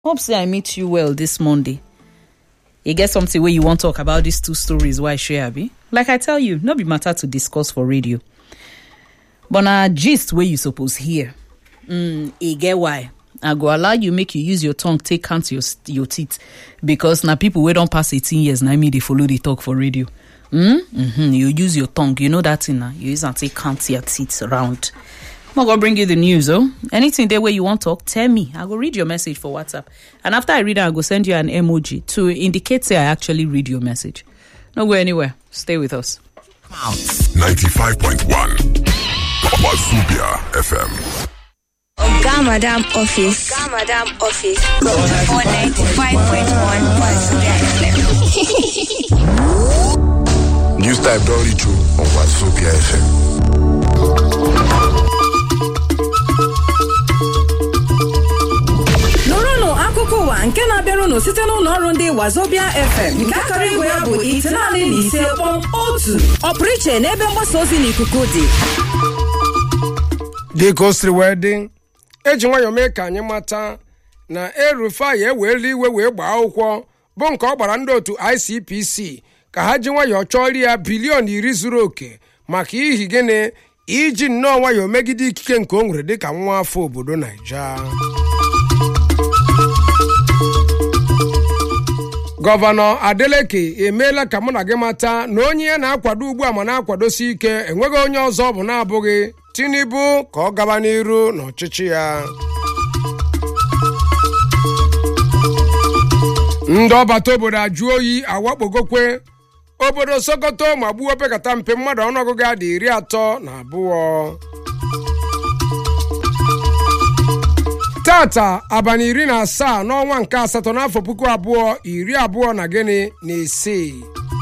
hope say i meet you well this monday e get something wey you wan talk about these two stories wey i share abi like i tell you no be matter to discuss for radio but na gist wey you suppose hear mm, e get why i go allow you make you use your tongue take count your your teeth because na people wey don pass 18 years na me dey follow dey talk for radio mm? mm-hmm. you use your tongue you know that thing na you use am take count your teeth round i'm gonna bring you the news oh anything there wey you wan talk tell me i go read your message for whatsapp and after i read am i go send you an emoji to indicate say i actually read your message no go anywhere stay with us 95.1 Wazubia FM. Oga Madam Office. Oga Madam Office. For 95.1 Wazubia FM. News type don't reach you on Wazubia FM. nụrụnụ akụkọ ụwa nke na-abịarụnụ site n'ụlọ ọrụ ndị wazobia fm nke akara igwe ya bụ itenaanị na ise kpọm otu ọpụrụ iche n'ebe mgbasa ozi n'ikuku dị dịka o siri wee dị eji nwayọọ mee ka anyị mata na erufai eweela iwe wee gbaa akwụkwọ bụ nke ọ gbara ndị otu icpc ka ha ji nwayọọ chọọrọ ya bilion iri zuru oke maka ihi gịnị iji nnọọ nwayọọ megide ikike nke o nwere dịka nwa afọ obodo naija gọvanọ adeleke emeela ka mụ na gị mata na onye ya na-akwado ugbu a ma na-akwadosi ike enweghị onye ọzọ ọ bụ na-abụghị tinubu ka ọ gaba n'iru n'ọchịchị ya ndị ọbata obodo ajụ oyi awakpogokwe obodo sokoto ma gbuo opekata mpe mmadụ ọnụọgụgụ ya dị iri atọ na abụọ tata abalị iri na asaa n'ọnwa nke asatọ n'afọ puku abụọ iri abụọ na gịnị na isii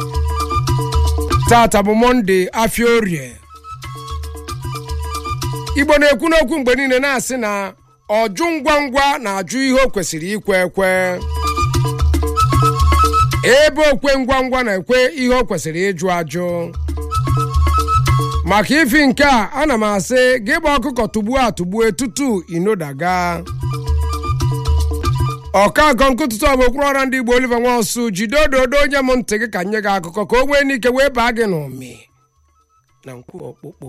tata bụ mọnde afia orie igbo na-ekwu n'okwu mgbe niile na-asị na ọjụ ngwa ngwa na-ajụ ihe o kwesịrị ikwe ekwe ebe okwe ngwa ngwa na-ekwe ihe o kwesịrị ịjụ ajụ maka ifi nke a ana m asị gị gba ọkụkọ tugbuo atụgbue tutu inodaga ọka akọ nkụtụtụ ọ bụ okpuru ọra ndị igbo oliver nwaosu jide ododo onye m ntị gị ka nye gị akụkọ ka o nwee n'ike wee baa gị n'ụmị na nkwu ọkpụkpụ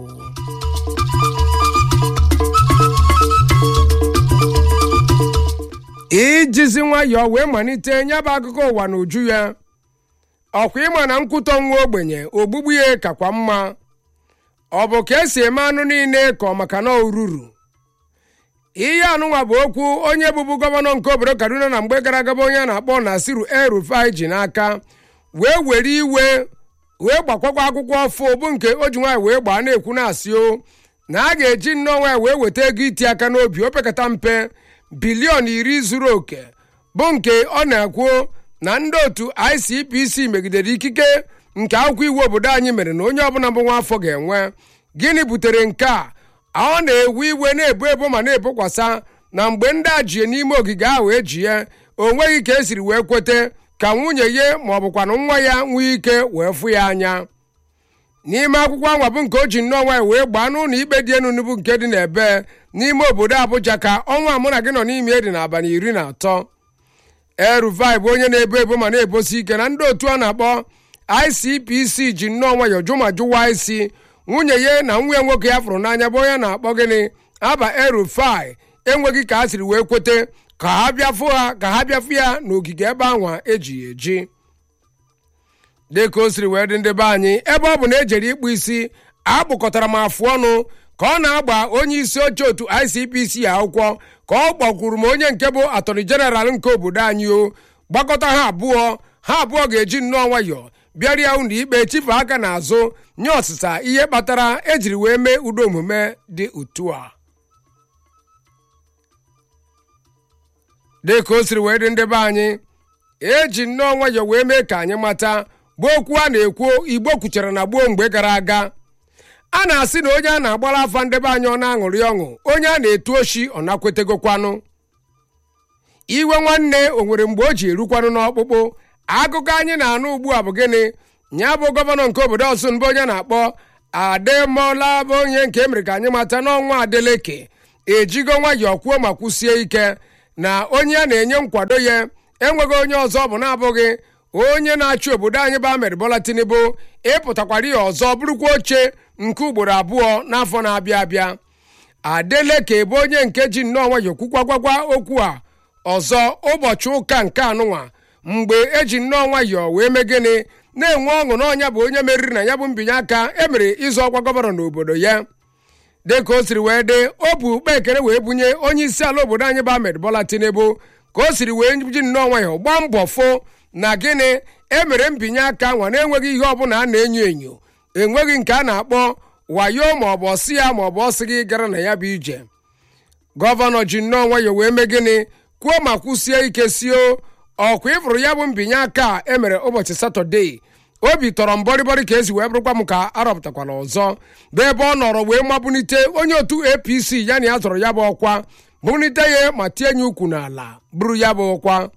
ijizi nwayọọ wee malite nye bụ akụkọ ụwa n'uju ya ọkwa ịma na nkwutọ nwa ogbenye ogbugbu ya kakwa mma ọ bụ ka esi eme anụ niile ka ọ maka na oruru ihe anụnwa bụ okwu onye bụbu gọvanọ nke obodo kaduna na mgbe gara aga bụ onye a na-akpọ nasiru erufai ji n'aka wee were iwe wee gbakwakwa akwụkwọ ọfụ bụ nke o ji nwaanyị wee gbaa na-ekwu na-asị o na a ga-eji nnọọ nwaanyị wee weta ego iti aka n'obi opekata mpe bilion iri zuru oke bụ nke ọ na-ekwu na ndị otu icpc megidere ikike nke akwụkwọ iwu obodo anyị mere na onye ọbụla bụ nwa afọ ga-enwe gịnị butere nke a ọ na-ewe iwe na-ebu ebo ma na-ebokwasa na mgbe ndị a jie n'ime ogige ahụ ejie o nweghị ka esiri wee kwete ka nwunye ya ma ọ bụkwanụ nwa ya nwee ike wee fụ ya anya n'ime akwụkwọ anwa bụ nke o ji nnọọ nwaanyị wee gbaa n'ụlọ ikpe dị enu bụ nke dị n'ebe n'ime obodo abụja ka ọnwa mụ na gị nọ n'ime dị n'abalị iri na atọ eruvai bụ onye na-ebo ebo ma na-ebosi ike na ndị otu a na-akpọ icpc ji nnọọ nwayọọ jụ ma jụwa isi nwunye ya na nwa ya nwoke ya fụrụ n'anya bụ onye na-akpọ gịnị aba erufai enweghị ka a siri wee kwete ka ha bịafụ ha ka ha bịafụ ya n'ogige ebe anwa eji ya eji dịka o siri wee dị ndị be anyị ebe ọ bụ na ejere ịkpụ isi akpụkọtara m afụ ọnụ ka ọ na-agba onye isi oche otu icpc akwụkwọ ka ọ gbakwuru m onye nke bụ atọrị jeneral nke obodo anyị o gbakọta ha abụọ ha abụọ ga-eji nnọọ nwayọọ bịarịa ụlọ ikpe chife aka n'azụ nye ọsịsa ihe kpatara ejiri wee mee udo omume dị otu a dịka o siri wee dị ndị be anyị eji nnọọ nwayọọ wee mee ka anyị mata bụ okwu a na-ekwu igbo kwuchara na gboo mgbe gara aga a na-asị na onye a na-agbara afa ndebe anyị ọ na-aṅụrị ọṅụ onye a na-etu oshi ọ na-akwetegokwanụ iwe nwanne o nwere mgbe o ji erukwanụ n'ọkpụkpụ akụkọ anyị na-anụ ugbu a bụ gịnị ya bụ gọvanọ nke obodo ọsụn bụ onye na-akpọ ademola bụ onye nke emere ka anyị mata n'ọnwa adeleke ejigo nwayọọ kwuo ma kwụsie ike na onye a na-enye nkwado ya enweghị onye ọzọ bụ na-abụghị onye na-achị obodo anyị bụ Ahmed Bola Tinubu ịpụtakwara ya ọzọ bụrụkwa oche nke ugboro abụọ n'afọ na-abịa abịa Adeleke bụ onye nke ji nnọọ nwayọ kwukwa gwagwa okwu a ọzọ ụbọchị ụka nke anụnwa mgbe eji nnọọ nwayọ wee mee gịnị na-enwe ọṅụ na ọnya bụ onye meriri na ya bụ mbinye aka emere ịzụ ọkwa gọvanọ n'obodo ya dịka o siri wee dị o bu ukpe ekere wee bunye onye isi ala obodo anyị bụ Ahmed Bola Tinubu ka o siri wee ji nnọọ nwayọ gbaa mbọ fụ na gịnị emere mbinye aka nwa na-enweghị ihe ọbụla a na-enyo enyo enweghị nke a na-akpọ wayo maọbụ ọsị ya maọbụ ọsị gị gara na ya bụ ije gọvanọ ji nnọọ nwayọ wee mee gịnị kwuo ma kwụsie ike sio ọkwa ịfụrụ ya bụ mbinye aka a emere ụbọchị satọdee obi tọrọ m bọrịbọrị ka esi wee bụrụkwa m ka arọpụtakwala ọzọ bụ ebe ọ nọrọ wee mabunite onye otu apc ya na ya zọrọ ya bụ ọkwa bunite ya ma tie ya ukwu n'ala bụrụ ya bụ ọkwa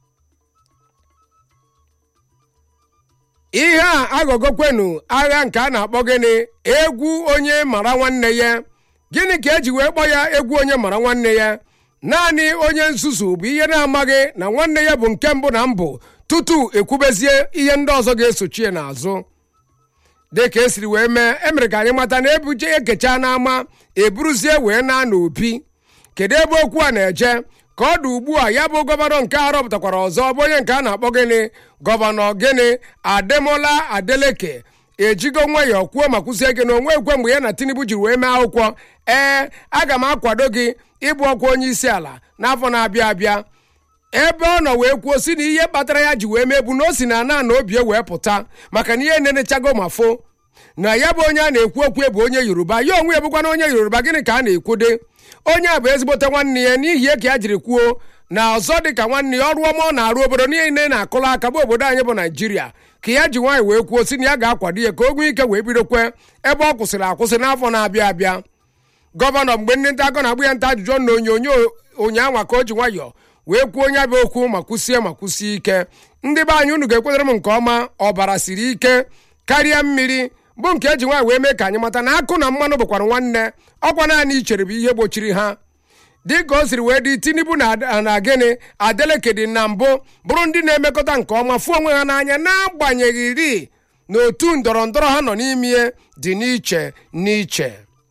ihe a aghọgokwenu agha nke a na-akpọ gịnị egwu onye mara nwanne ya gịnị ka eji wee kpọọ ya egwu onye mara nwanne ya naanị onye nzuzu bụ ihe na-amaghị na nwanne ya bụ nke mbụ na mbụ tutu ekwubezie ihe ndị ọzọ ga-esochie n'azụ dị ka esiri wee mee emere ka anyị mata na ebuje ekecha n'ama eburuzie wee na n'obi kedu ebe okwu a na-eje ka ọ dị ugbu a ya bụ gọvanọ nke a rọpụtakwara ọzọ bụ onye nke a na-akpọ gịnị gọvanọ gịnị ademola adeleke ejigo nwayọọ kwuo ma kwụsie gị na onwe ekwe mgbe ya na tinubu jiri wee mee akwụkwọ ee aga m akwado gị ịbụ ọkwa onye isi ala n'afọ na-abịa abịa ebe ọ nọ wee kwuo si na ihe kpatara ya ji wee mebu na o si na ana na obie wee pụta maka na ihe nenechago ma fo na ya bụ onye a na-ekwu okwu bụ onye yoruba ya onwe ya bụkwa na onye yoruba gịnị ka a na-ekwude onye a bụ ezigbote nwanne ya n'ihi ya ka ya jiri kwuo na ọzọ dị ka nwanne ya ọrụ ọma ọ na-arụ obodo niile na-akụla aka bụ obodo anyị bụ naijiria ka ya ji nwaanyị wee kwuo si na ya ga-akwado ya ka o nwee ike wee bidokwe ebe ọ kwụsịrị akwụsị n'afọ na-abịa abịa gọvanọ mgbe ndị nta akọ na-agbụ ya nta ajụjụ na onyonyo ụnyaahụ ka o ji nwayọọ wee kwuo onye bụ okwu ma kwụsie ma kwụsie ike ndị be anyị unu ga-ekwetere m nke ọma ọbara siri ike karịa mmiri bụ nke eji nwaanyị wee mee ka anyị mata na akụ na mmanụ bụkwara nwanne ọkwa naanị ichere bụ ihe gbochiri ha dịka o siri wee dị tinubu na na gịnị adeleke dị na mbụ bụrụ ndị na-emekọta nke ọma fụ onwe ha n'anya n'agbanyeghị ri na otu ndọrọ ndọrọ ha nọ n'ime dị n'iche n'iche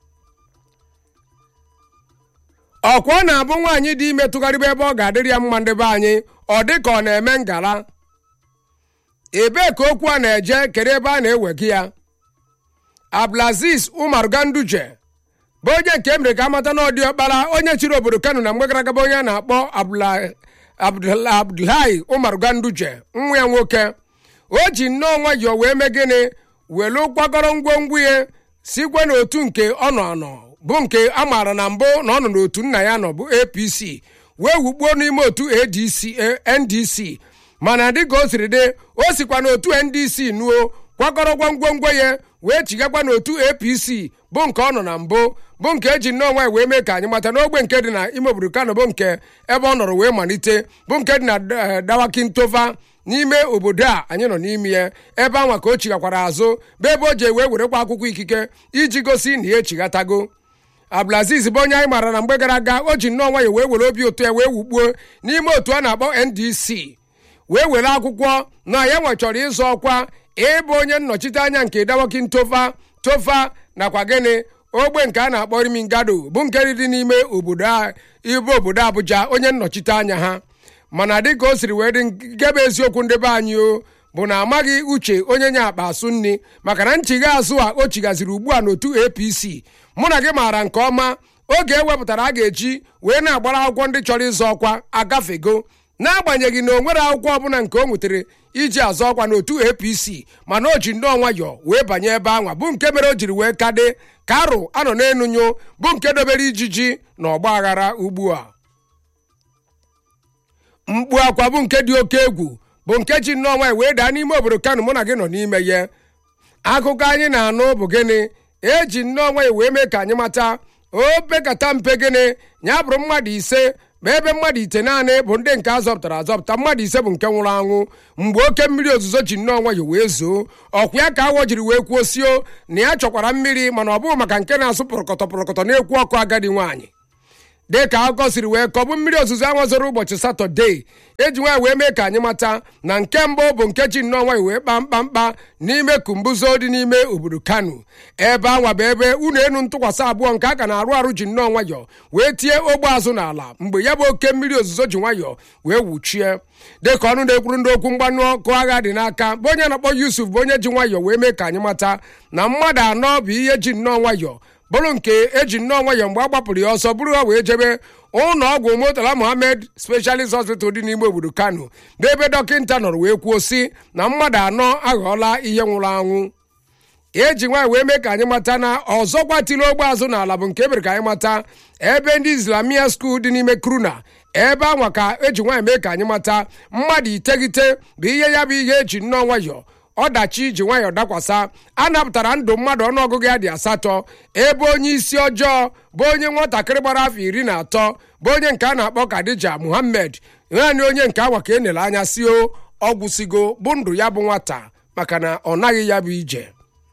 ọkwa ọ na-abụ nwaanyị dị ime tụgharịba ebe ọ ga-adịrị ya mma ndị be anyị ọ dị ka ọ na-eme ngala ebee ka okwu a na-eje kedu ebe a na-ewega ya abdulaziz umar ganduje bụ onye nke emere ka amata na ọdị ọkpara onye chịrị obodo kano na mgbe gara aga onye a na-akpọ abdulhayi umar ganduje nwa ya nwoke o ji nnọọ nwayọọ wee mee gịnị welu kwakọrọ ngwongwo ya sikwe n'otu nke ọ nọ anọ bụ nke a maara na mbụ na ọ nọ n'otu nna ya nọ bụ apc wee wukpuo n'ime otu adc ndc mana dịka o siri dị o sikwa n'otu ndc nuo kwakọrọkwa ngwongwo ya wee chigakwa n'otu apc bụ nke ọ nọ na mbụ bụ nke eji nnọọ nwaanyị wee mee ka anyị mata n'ogbe nke dị na ime obodo kano bụ nke ebe ọ nọrọ wee malite bụ nke dị na dawakintova n'ime obodo a anyị nọ n'ime ya ebe anwa ka o chigakwara azụ bụ ebe o ji wee werekwa akwụkwọ ikike iji gosi na ya echighatago abdulaziz bụ onye anyị maara na mgbe gara aga o ji nnọọ nwayọ wee were obi ụtọ ya wee wukpuo n'ime otu a na-akpọ ndc wee were akwụkwọ na ya nwechọrọ ịzọ ọkwa ịbụ onye nnọchite anya nke dawokin tofa tofa nakwa gịnị ogbe nke a na-akpọ rimingado bụ nke dị n'ime obodo ibe obodo abụja onye nnọchite anya ha mana dịka o siri wee dị nke bụ eziokwu ndị be anyị o bụ na amaghị uche onye nye akpa asụ nri maka na nchigha azụ a o chighaziri ugbu a n'otu apc mụ na gị maara nke ọma oge ewepụtara a ga-eji wee na-agbara akwụkwọ ndị chọrọ ịzọ ọkwa agafego n'agbanyeghị na o nwere akwụkwọ ọbụla nke o nwetara iji azọ ọkwa n'otu apc mana o ji nnọọ nwayọọ wee banye ebe anwa bụ nke mere o jiri wee kade ka arụ anọ n'enunyo bụ nke dobere ijiji na ọgba aghara ugbu a mkpu akwa bụ nke dị oke egwu bụ nke ji nnọọ nwanyị wee daa n'ime obodo kano mụ na gị nọ n'ime ya akụkọ anyị na-anụ bụ gịnị eji nnọọ nwanyị wee mee ka anyị mata opekata mpe gịnị ya bụrụ mmadụ ise ma ebe mmadụ ite naanị bụ ndị nke azọpụtara azọpụta mmadụ ise bụ nke nwụrụ anwụ mgbe oke mmiri ozuzo ji nnọọ nwayọ wee zoo ọkwa ya ka awọ jiri wee kwuo sio na ya chọkwara mmiri mana ọ bụghị maka nke na-asụ pụrọkọtọ pụrọkọtọ na-ekwu ọkụ agadi nwaanyị dị ka akụkọ siri wee kọbụ mmiri ozuzo ahụ zoro ụbọchị satọde eji nwaanyị wee mee ka anyị mata na nke mbụ bụ nke ji nnọọ nwaanyị wee kpaa mkpamkpa n'ime kumbuzo dị n'ime obodo kano ebe anwa bụ ebe unu enu ntụkwasị abụọ nke a ka na-arụ arụ ji nnọọ nwayọọ wee tie ogbe azụ n'ala mgbe ya bụ oke mmiri ozuzo ji nwayọọ wee wuchie dịka ọnụ na-ekwuru ndị okwu mgbanụ ọkụ agha dị n'aka bụ onye na-akpọ yusuf bụ onye ji nwayọọ wee mee ka anyị mata na mmadụ anọ bụ ihe ji nnọọ nwayọọ bụrụ nke eji nnọọ nwayọọ mgbe a gbapụrụ ya ọsọ bụrụ ha wee jebe ụlọ ọgwụ motala mohammed specialist hospital dị n'ime obodo kano n'ebe dọkịta nọrọ wee kwuo si na mmadụ anọ aghọọla ihe nwụrụ anwụ eji nwaanyị wee mee ka anyị mata na ọzọkwa tiri ogbe azụ n'ala bụ nke e mere ka anyị mata ebe ndị islamia skuul dị n'ime kruna ebe anwa ka eji nwaanyị mee ka anyị mata mmadụ iteghete bụ ihe ya bụ ihe eji nnọọ nwayọọ ọdachi ji nwayọọ dakwasa a napụtara ndụ mmadụ ọnụọgụgụ ya dị asatọ ebe onye isi ọjọọ bụ onye nwatakịrị gbara afọ iri na atọ bụ onye nke a na-akpọ kadija muhammed naanị onye nke awa ka e nere anya si o ọgwụsigo bụ ndụ ya bụ nwata maka na ọ naghị ya bụ ije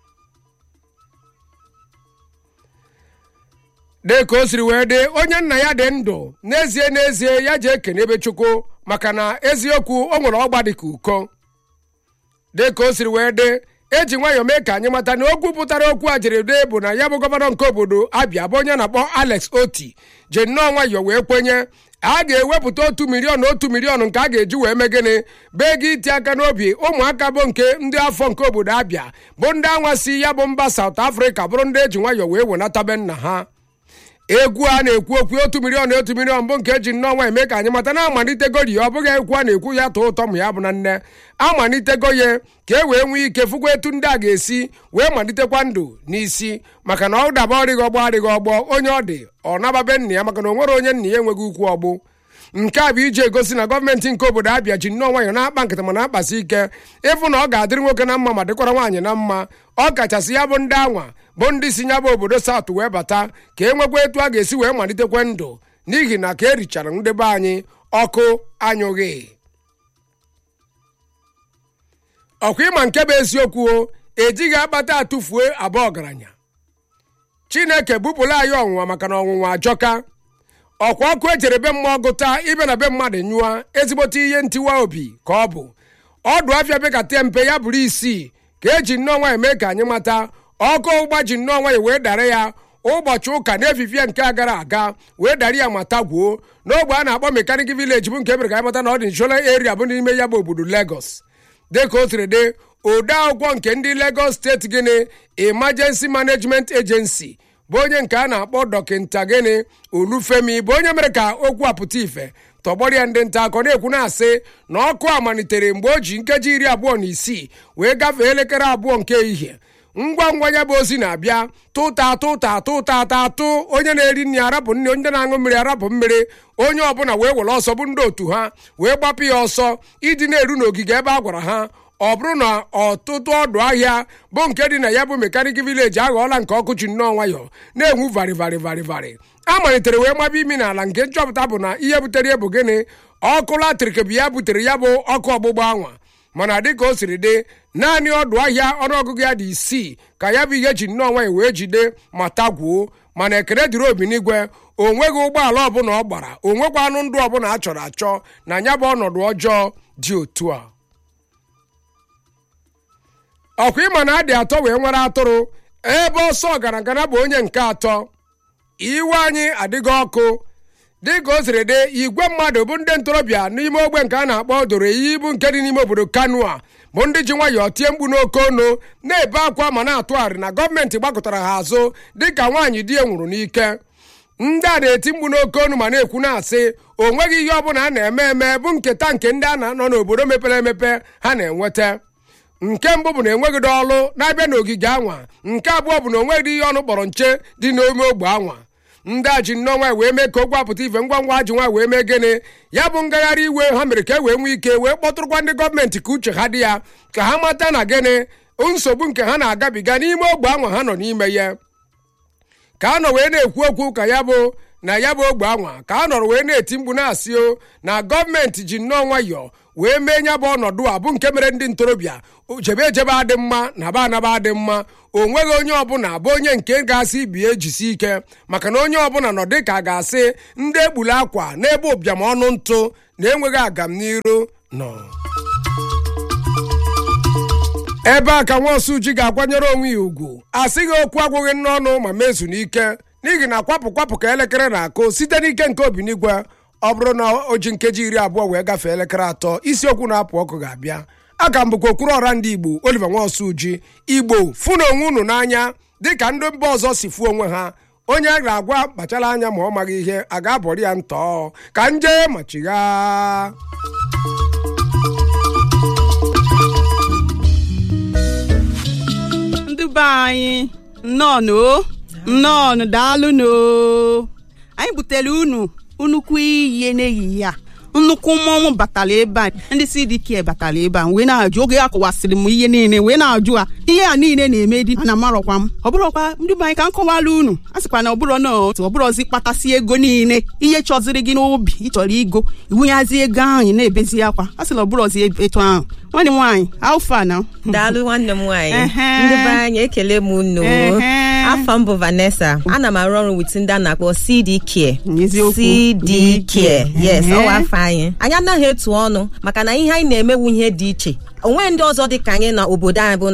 dị ka o siri wee dị onye nna ya dị ndụ n'ezie n'ezie ya ji ekene ebe chukwu maka na eziokwu o nwere ọgba dị ka uko dị ka o siri wee dị eji nwayọọ mee ka anyị mata na okwu pụtara okwu a jere dee bụ na ya bụ gọvanọ nke obodo abịa bụ onye na-akpọ alex oti ji nnọọ nwayọọ wee kwenye a ga-ewepụta otu miliọn otu miliọn nke a ga-eji wee mee gịnị bee gị iti aka n'obi ụmụaka bụ nke ndị afọ nke obodo abịa bụ ndị anwa si ya bụ mba saut afrịka bụrụ ndị eji nwayọọ wee wenatabe nna ha egwu a na-ekwu okwu otu miliọn otu miliọn bụ nke eji nnọọ eme ka anyị mata na amalitegori ya ọ bụghị ekwu a na-ekwu ya tụọ ụtọ ma ya bụ na nne amalitego ya ka e wee nwee ike fụkwa etu ndị a ga-esi wee malitekwa ndụ n'isi maka na ọ daba ọrịghị ọgbọ adịghị ọgbọ onye ọ dị ọ nababe nna ya maka na o nwere onye nna ya enweghị ukwu ọgbụ nke a bụ iji egosi na gọọmenti nke obodo abịa ji nnọọ nwayọ na-akpa nkịta ma na-akpasi ike ịfụ na ọ ga-adịrị nwoke na mma ma dịkwara nwaanyị na mma ọ kachasị ya bụ ndị anwa bụ ndị si ya bụ obodo saut wee bata ka e nwekwa etu a ga-esi wee malitekwe ndụ n'ihi na ka e richara ndị be anyị ọkụ anyụghị ọkwa ịma nke bụ eziokwu o ejighị akpata atụfuo abụọ ọgaranya chineke bupụla anyị ọnwụnwa maka na ọnwụnwa ajọka ọkwa ọkụ ejere be mmụọ gụta ibe na be mmadụ nyụọ ezigbote ihe ntiwa obi ka ọ bụ ọdụ afịa bekata mpe ya bụrụ isii ka eji nnọọ nwanyị mee ka anyị mata ọkụ ụgba ji nnọọ nwanyị wee dara ya ụbọchị ụka na-efifie nke a gara aga wee dara ya ma tagwuo n'ogbe a na-akpọ mekanik vileji bụ nke mere ka anyị mata na ọ dị nshọra eria bụ n'ime ya bụ obodo legos dịka o siri dị ode akwụkwọ nke ndị legos steeti gịnị emergency management agency bụ onye nke a na-akpọ dọkịnta gịnị olufemi bụ onye mere ka okwu apụta ife tọgbọrọ ya ndị nta akọ na-ekwu na-asị na ọkụ a malitere mgbe o ji nkeji iri abụọ na isii wee gafee elekere abụọ nke ehihie ngwa ngwa ya bụ ozi na-abịa tụta tụta tụta ata atụ onye na-eri nri arapụ nri onye na-aṅụ mmiri arapụ mmiri onye ọbụla wee were ọsọ bụ ndị otu ha wee gbapụ ya ọsọ ịdị na-eru n'ogige ebe a gwara ha ọ bụrụ na ọtụtụ ọdụ ahịa bụ nke dị na ya bụ mekanik vileji aghọọla nke ọkụ ji nnọọ nwayọọ na-enwu varị varị varị varị a malitere wee maba imi n'ala nke nchọpụta bụ na ihe butere ya bụ gịnị ọkụ latrik bụ ya butere ya bụ ọkụ ọgbụgba anwa mana dịka o siri dị naanị ọdụ ahịa ọnụọgụgụ ya dị isii ka ya bụ ihe ji nnọọ nwanyị wee jide ma tagwuo mana ekele dịrị obi n'igwe o nweghị ụgbọala ọbụla ọ gbara o nwekwa anụ ndụ ọbụla a chọrọ achọ na ya bụ ọnọdụ ọjọọ dị otu a ọkwa ịma na adị atọ wee nwere atụrụ ebe ọsọ ọgaragara bụ onye nke atọ iwe anyị adịghị ọkụ dịka o siri dị igwe mmadụ bụ ndị ntorobịa n'ime ogbe nke a na-akpọ doro iyi bụ nke dị n'ime obodo kano a bụ ndị ji nwayọọ tie mkpu n'oke ọnụ na-ebe akwa ma na-atụgharị na gọọmenti gbakọtara ha azụ dịka nwaanyị di ya nwụrụ n'ike ndị a na-eti mkpu n'oke ọnụ ma na-ekwu na-asị o nweghị ihe ọbụla a na-eme eme bụ nketa nke ndị a na-anọ n'obodo mepere emepe ha na-enweta nke mbụ bụ na enweghịdo ọlụ na-abịa n'ogige anwa nke abụọ bụ na onweghị ihe ọnụ kpọrọ nche dị n'ime ogbe anwa ndị a ji nnọọ nwaanyị wee mee ka okwu apụta ife ngwa ngwa ji nwaanyị wee mee gịnị ya bụ ngagharị iwe ha mere ka e wee nwee ike wee kpọtụrụkwa ndị gọọmenti ka uche ha dị ya ka ha mata na gịnị nsogbu nke ha na-agabiga n'ime ogbe anwa ha nọ n'ime ya ka a nọ wee na-ekwu okwu ka ya bụ na ya bụ ogbe anwa ka a nọrọ wee na-eti mkpu na-asị o na gọọmenti ji nnọọ nwayọọ wee mee ya bụ ọnọdụ a bụ nke mere ndị ntorobịa jebe ejebe adị mma na ba anaba adị mma o nweghị onye ọbụla bụ onye nke ga-asị ibi ejisi ike maka na onye ọbụla nọ dị ka a ga-asị ndị egburu akwa n'ebe ụbịam ọnụ ntụ na-enweghị agam n'iru nọ ebe a ka nwaosu ji ga-akwanyere onwe ya ugwu asịghị okwu agwụghị n'ọnụ ma mezu n'ike n'ihi na kwapụ kwapụ ka elekere na-akụ site n'ike nke obinigwe ọ bụrụ na o ji nkeji iri abụọ wee gafee elekere atọ isiokwu na-apụ ọkụ ga-abịa aka m bụkwa okpuru ọra ndị igbo oliver nwaosu ji igbo fụ na onwe unu n'anya dịka ndị mba ọzọ si fuo onwe ha onye a ga-agwa kpachara anya ma ọ maghị ihe a ga-abọrị ya ntọ ka nje machigha ndị be anyị nnọọnụ o nnọọnụ daalụnụ o. anyị butere unu nnukwu iyi n'ehihie a nnukwu mmọnwụ batara ebe a ndị CDK batara ebe a wee na-ajụ oge a kọwasịrị m ihe niile wee na-ajụ a ihe a niile na-eme di na amarọkwa m ọ bụrọkwa ndị be anyị ka m kọwara unu a sịkwa na ọbụrọ na otu ọbụrọzi kpatasị ego niile ihe chọziri gị n'obi ịchọrọ igo iwunyazi ego ahụ ị na-ebezi akwa a sịla ọbụrọzi etu ahụ nwanne m nwaanyị alfa na daalụ nwanne m nwaanyị Ehe. ndị be anyị ekele m unu Ehe. afọ m bụ vanessa ana m arụ ọrụ wit ndị a na-akpọ cd care Eziokwu. cd care yes Ehe. ọwa afọ anyị anyị anaghị etu ọnụ maka na ihe anyị na-emewu ihe dị iche onwe ndị ọzọ dị ka anyị na obodo anyị bụ